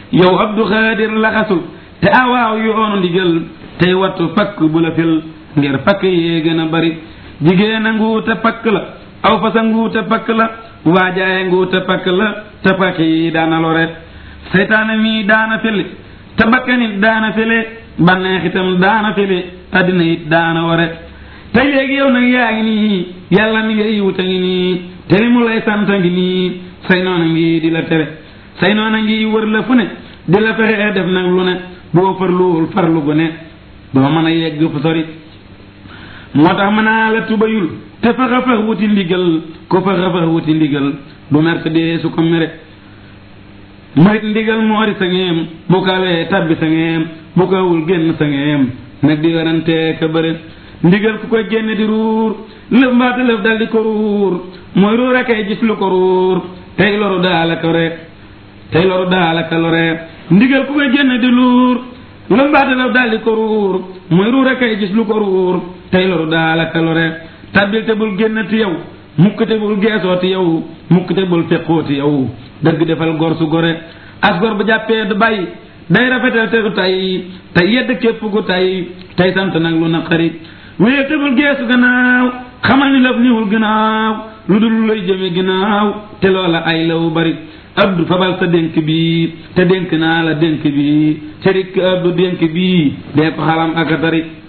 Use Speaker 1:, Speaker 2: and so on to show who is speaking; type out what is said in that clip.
Speaker 1: yow abdu xaadir laxasul te awaaw yoonu ndigal tey wattu pakk bu la fil ngir pakk yee gën a bari jigéen a nguuta pakk la aw fasa nguuta pakk la waajaaye nguuta pakk la te pakk yi daana lore seytaane mii daana fele te bakkanit daana fele banneex itam daana fele addina it daana ware te léegi yow nag yaa ngi nii yàlla mi ngay wuta ngi nii te li mu lay sant ngi nii say noona ngi di la tere say noona ngi wër la fu ne di la fexe def nag lu ne boo farluwul farlu gu ne doo mën a yegg fu sori moo tax mën naa la tubayul te faxa fax wuti ndigal ko faxa fax wuti ndigal du merte dee su ko mere moyit ndigal moori sa ngeem bu kawee tabbi sa ngeem bu kawul génn sa ngeem nag di werantee ka bëre ndigal ku koy génne di ruur lëf mbaata lëf dal di ko ruur mooy ruur a kay gis lu ko ruur tey loru daala ko re tey loru daala ka lore ndigal ku koy génne di luur lëf mbaata lëf dal di ko ruur mooy ruur a kay gis lu ko ruur tey loru daala ka lore tabbil te bul génn ti yow mukk te bul geesoo ti yow mukk te bul feqoo ti yow dëgg defal gor su gore as gor bu jàppee du bàyyi day rafetal te du tay tey yedd képp gu tay tey sant nag lu naqari wéye te bul geesu gannaaw xamal ni laf niwul gannaaw lu dul lay jëme gannaaw te loola ay law bari abdu fabal sa dénk bi te dénk naa la dénk bi cërik abdu dénk bi dee ko xalam ak a tari